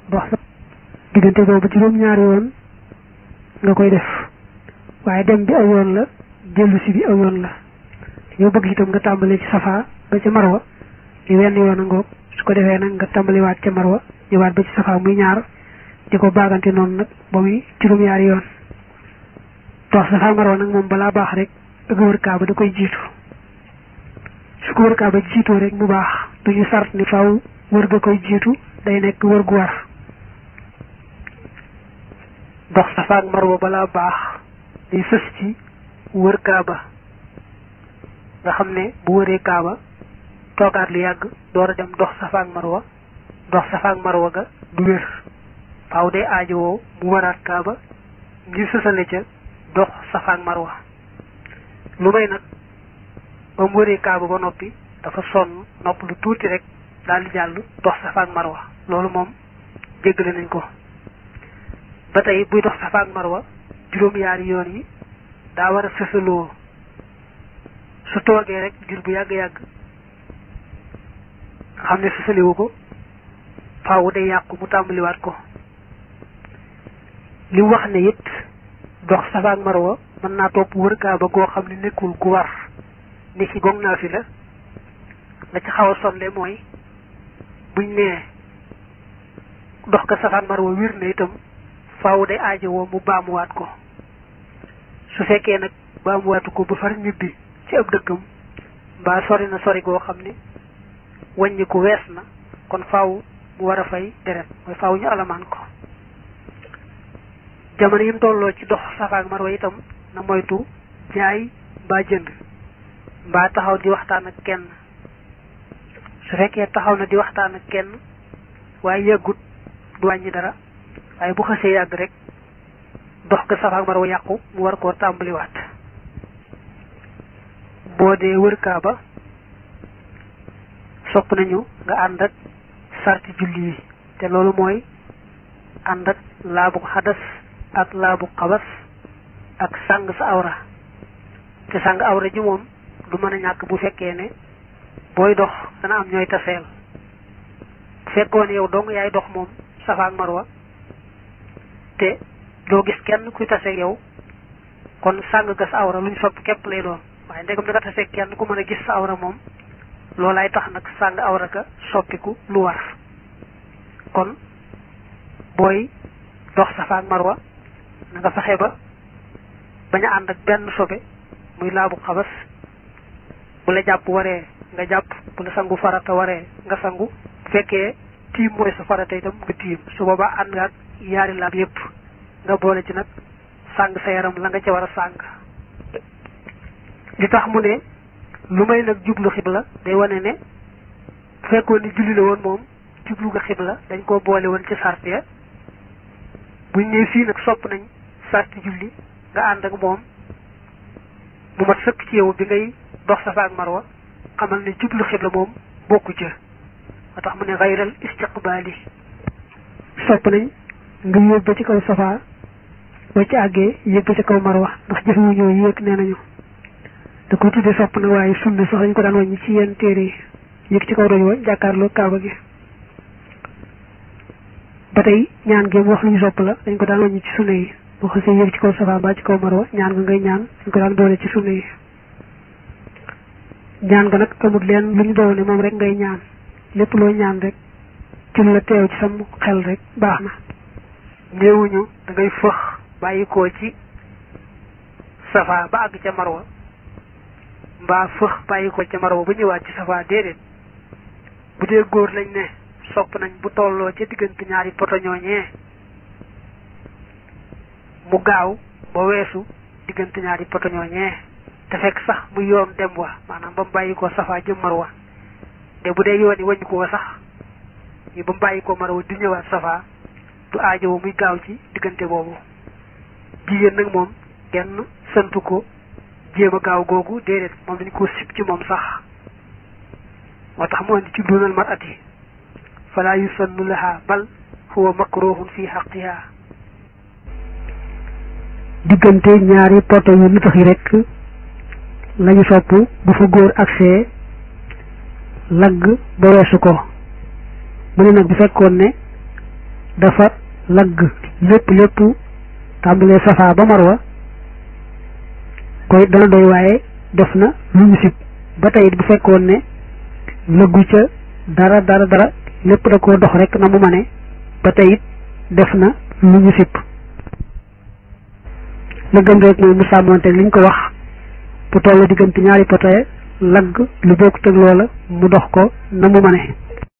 dox sa diggante boobu juróom-ñaari yoon nga koy def waaye dem bi aw yoon la dellu si bi aw yoon la yow bëgg itam nga tàmbalee ci safa ba ca marwa li wenn yoon a ngoog su ko defee nag nga tàmbaliwaat ca marwa ñëwaat ba ci safa muy ñaar di ko baagante noonu nag ba muy juróom-ñaari yoon dox safa marwa nag moom balaa baax rek ak wër kaaba da koy jiitu su ko wër kaaba jiitoo rek mu baax duñu sart ni faw wër ga koy jiitu day nekk wër gu war dox safa ak marwa balaa baax day sës ci wër kaaba nga xam ne bu wëree kaaba toogaat lu yàgg door a dem dox safa ak marwa dox safa ak marwa ga du wér faaw day aajowoo mu waraat kaaba ngir sësale ca dox safa ak marwa lu may nag ba mu wëree kaaba ba noppi dafa sonn nopp lu tuuti rek daal di jàll dox safa ak marwa loolu moom jéggale nañ ko ba tey buy dox safa ak marwa juróom-yaari yoon yi daa war a sësaloo su toogee rek jur bu yàgg-yàgg xam ne sësaliwu ko faaw day yàqu mu tàmbaliwaat ko li wax ne it dox safa ak marwa mën naa topp wër kaaba goo xam ne nekkul gu war ni ki gong naa fi la la ci xaw a sonle mooy buñ nee dox ko safa ak marwa wir na itam faaw day aajowoo mu baamuwaat ko su fekkee nag baamuwaatu ko ba far ñibbi ci ab dëkkam mbaa sori na sori goo xam ne wàññi ko wees na kon faaw mu war a fay deret mooy faaw ñu alamaan ko jamono yi mu tolloo ci dox safa ak marwa itam na moytu jaay mbaa jënd mbaa taxaw di waxtaan ak kenn su fekkee taxaw na di waxtaan ak kenn waaye yàggut du wàññi dara waaye bu xësee yàgg rek dox ko safa ak marwa yàqu mu war koo tàmbaliwaat boo dee wër kaaba sopp nañu nga ànd ak sarti julli yi te loolu mooy ànd ak laabu xadas ak laabu xabas ak sàng sa awra te sàng awra ji moom du mën a ñàkk bu fekkee ne booy dox dana am ñooy taseel bu fekkoon yow dong yaay dox moom safa ak marwa te doo gis kenn kuy taseeg yow kon sàng ga sa awra luñ sopp képp lay doon waaye ndegam da nga taseeg kenn ku mën a gis sa awra moom loolaay tax nag sàng awra ka soppiku lu war kon booy dox safa ak marwa na nga fexe ba bañ a ànd ak benn sobe muy laabu xabas bu la jàpp waree nga jàpp bu la sangu farata waree nga sangu bu fekkee tiim mooy sa farata itam nga tiim su boobaa ànd nga ak yaari laab yépp nga boole ci nag sàng sa yaram la nga ca war a sàng li tax mu ne lu may nag jublu xibla day wane ne bu fekkoon ni julli la woon moom jublu nga xibla dañ koo boole woon ci sart ya buñ ñëw fii nag sopp nañ sarti julli nga ànd ak moom mu mat sëkk ci yow bi ngay dox safa ak marwa xamal ne jublu xibla moom bokku ca moo tax mu ne xayral istiqbaali sopp nañ nga yéeg ba ci kaw safa boo ci àggee yéeg ba ci kaw marwa ndax jëf yu ñëw yéeg nee nañu da ko tuddee sopp na waaye sunna sax dañ ko daan wàññi ci yenn téere yi yéeg ci kaw doj wa jàkkaarloo kaaba gi ba tey ñaan gi mu wax lu ñu sopp la dañ ko daan wàññi ci sunna yi boo xasee yéeg ci kaw safa ba ci kaw marwa ñaan nga ngay ñaan dañ ko daan boole ci sunna yi ñaan nga nag amul leen lu ñu doon ne moom rek ngay ñaan lépp loo ñaan rek ci lu la teew ci sam xel rek baax na néewuñu da ngay fëx bàyyi koo ci safa ba àgg ca marwa mbaa fëx bàyyi ko ca marwa ba ñëwaat ci safa déedéet bu dee góor lañ ne sopp nañ bu tolloo ca diggante ñaari poto ñooñee mu gaaw ba weesu diggante ñaari poto ñooñee te fekk sax mu yoon dem wa maanaam ba mu bàyyi ko safa jëm marwa te bu dee yoon yi wàññi ko sax yi ba mu bàyyi ko marwa di ñëwaat safa du aajowo muy gaaw ci diggante boobu jigéen nag moom kenn santu ko jéem a gaaw googu déedéet moom dañ ko sib ci moom sax moo tax mu andi ci dunal mar'ati fala yusannu laha bal huwa makruhun fi haqqiha diggante ñaari poto yu lu tax yi rek lañu sopp bu fa góor agsee lagg ba weesu ko mu ne nag bu fekkoon ne dafa lagg lépp lépp tàmbalee safa ba marwa koy dana doy waaye def na lu ñu sib ba tey bu fekkoon ne lëggu ca dara dara dara lépp da koo dox rek na mu mane ba tey it def na lu ñu sib la gën rek mooy mu sàmmonteeg li ñu ko wax bu toll diggante ñaari potoye lagg lu bokkut ak loola mu dox ko na mu mane